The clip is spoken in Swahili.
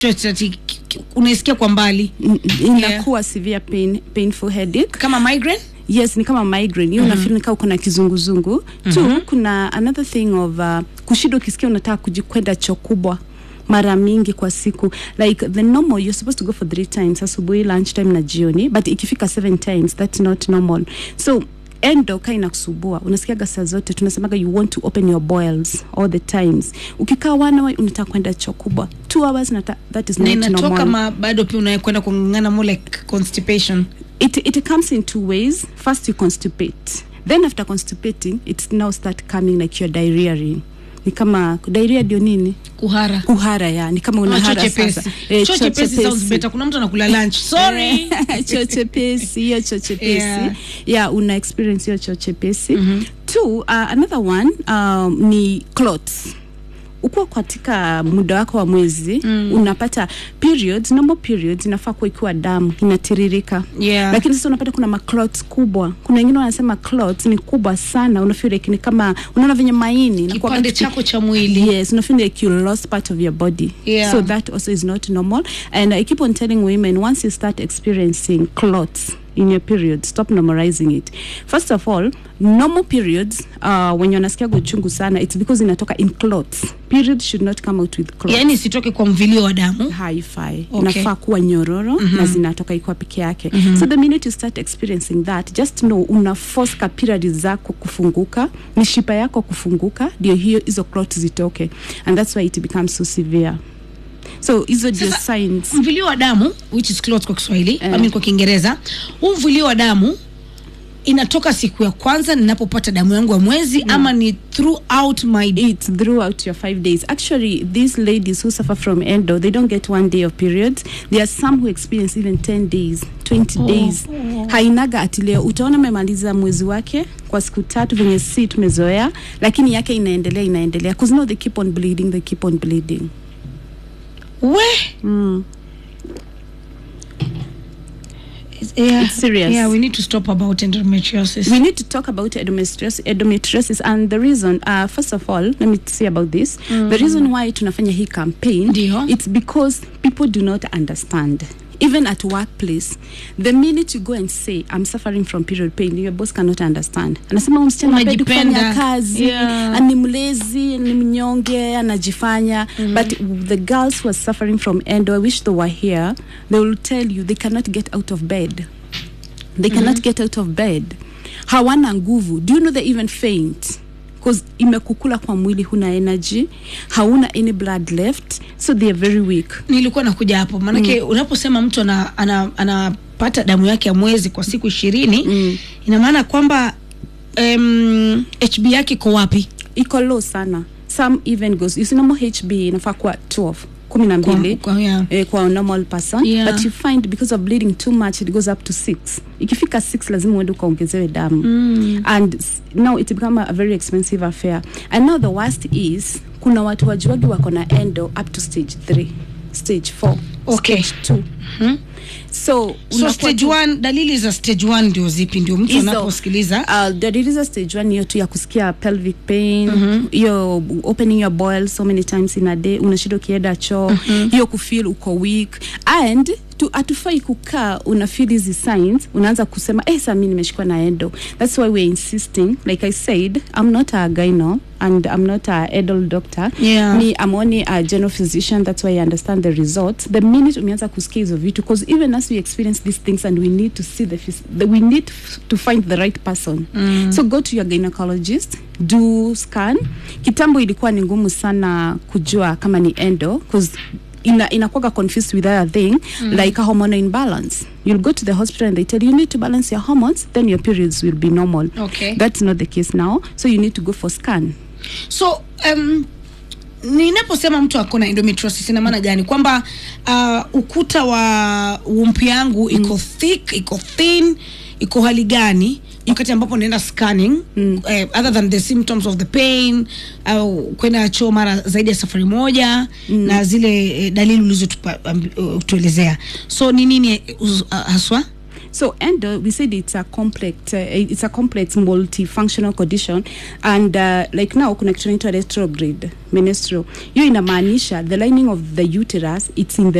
ati unaisikia kwa mbali N- inakuwa severe pain, painful headache kama migraine yes ni kama migraine hiyo mm-hmm. unafeel uko na kizunguzungu mm-hmm. tu kuna another thing of uh, kushida ukisikia unataka kujikwenda choo kubwa mara mingi kwa siku like the normal you're supposed to go for three times asubuhi lunchtime na jioni but ikifika seven times that's not normal so endo ka inakusubua unasikiaga saa zote tunasemaga you want to open your boils all the times ukikaa one hour unataka kwenda choo kubwa two hours nata, that is na not inatoka normal ma bado pia unakwenda kung'ang'ana more like constipation it, it comes in two ways first you constipate then after constipating it's now start coming like you're diarrheaing ni kama diarrhea ndio nini kuhara kuhara ya ni kama Ama choo unahara chepesi sasa Eh, choo choo chepesi sounds chepesi. better kuna mtu anakula lunch sorry choo chepesi hiyo choo chepesi Yeah. yeah. una experience hiyo choo chepesi mm-hmm. two uh, another one um, ni clots ukiwa katika muda wako wa mwezi mm. unapata periods normal periods inafaa kuwa ikiwa damu inatiririka Yeah. lakini sasa unapata kuna maclots kubwa kuna wengine wanasema clots ni kubwa sana unafeel like ni kama unaona venye maini inakuwa kipande katika- chako cha mwili yes you feel like you lost part of your body Yeah. so that also is not normal and i keep on telling women once you start experiencing clots in your period stop normalizing it first of all normal periods uh, when unasikiaga uchungu sana it's because inatoka in clots periods should not come out with clots yaani isitoke kwa mvilio wa damu haifai Okay. inafaa kuwa nyororo mm-hmm. na zinatoka ikiwa peke yake mm-hmm. so the minute you start experiencing that just know una force kapirari zako kufunguka mishipa yako kufunguka ndio hiyo hizo clot zitoke and that's why it becomes so severe so hizo ndio Sasa, signs mvilio wa damu which is clot kwa kiswahili Eh. I mean kwa kiingereza huu mvilio wa damu inatoka siku ya kwanza ninapopata damu yangu ya mwezi ama ni throughout my it's throughout your five days. Actually, these ladies who suffer from endo, they don't get one day of periods. There are some who experience even 10 days, 20 days. Hainaga ati leo utaona amemaliza mwezi wake kwa siku tatu venye si tumezoea, lakini yake inaendelea inaendelea. Cause now they keep on bleeding, they keep on bleeding. we Mm. yeah, It's serious. yeah we need to stop about endometriosis We need to talk about endometriosis, endometriosis and the reason, uh, first of all, let me say about this. The reason why tunafanya hii campaign, Ndio. it's because people do not understand. Even at workplace, the minute you go and say, I'm suffering from period pain, your boss cannot understand. Anasema huyu msichana hapendi Unajipenda. kufanya kazi, Yeah. ni mlezi, ni mnyonge, anajifanya. But the girls who are suffering from endo, I wish they were here, they will tell you they cannot get out of bed they cannot get out of bed hawana nguvu do you know they even faint because imekukula kwa mwili huna energy hauna any blood left so they are very weak nilikuwa nakuja hapo maanake mm. unaposema mtu ana, ana, anapata damu yake ya mwezi kwa siku ishirini mm. ina maana kwamba um, hb yake iko wapi iko low sana some even goes you see normal hb inafaa kuwa 12 kumi na mbili Kwa- kwa- yeah. eh, kwa a normal person Yeah. but you find because of bleeding too much it goes up to six ikifika six lazima uende ukaongezewe damu mm. and s- now it become a very expensive affair and now the worst is kuna watu wajuagi wako na endo up to stage 3 stage 4 Okay. stage 2 Mhm. so so unakuwa stage tu- one, dalili za stage one ndio zipi ndio mtu Hizo, anaposikiliza uh, dalili za stage one hiyo tu ya kusikia pelvic pain hiyo opening your boil so many times in a day unashida ukienda choo hiyo kufeel uko weak and tu hatufai kukaa una feel hizi signs unaanza kusema eh saa mi nimeshikwa na endo that's why we're insisting like i said i'm not a gyno and i'm not a adult doctor Yeah. me i'm only a general physician that's why i understand the results the minute umeanza kusikia hizo vitu because even as we experience these things and we need to see the, phys- the we need f- to find the right person mm. so go to your gynecologist do scan kitambo ilikuwa ni ngumu sana kujua kama ni endo because ina inakuwaga confused with other thing mm. like a hormonal imbalance you'll go to the hospital and they tell you you need to balance your hormones then your periods will be normal Okay. that's not the case now so you need to go for scan so um, ninaposema mtu ako na endometriosis ina maana gani kwamba uh, ukuta wa wumpi yangu iko thick iko thin iko hali gani wakati ambapo naenda scanning mm. uh, other than the symptoms of the pain au kwenda choo mara zaidi ya safari moja mm. na zile eh, dalili ulizotuelezea um, uh, tuelezea. so ni nini uh, haswa so endo we said it's a complex uh, it's a complex multifunctional condition and uh, like now kuna kitu inaitwa retrograde menstrual hiyo inamaanisha the lining of the uterus it's in the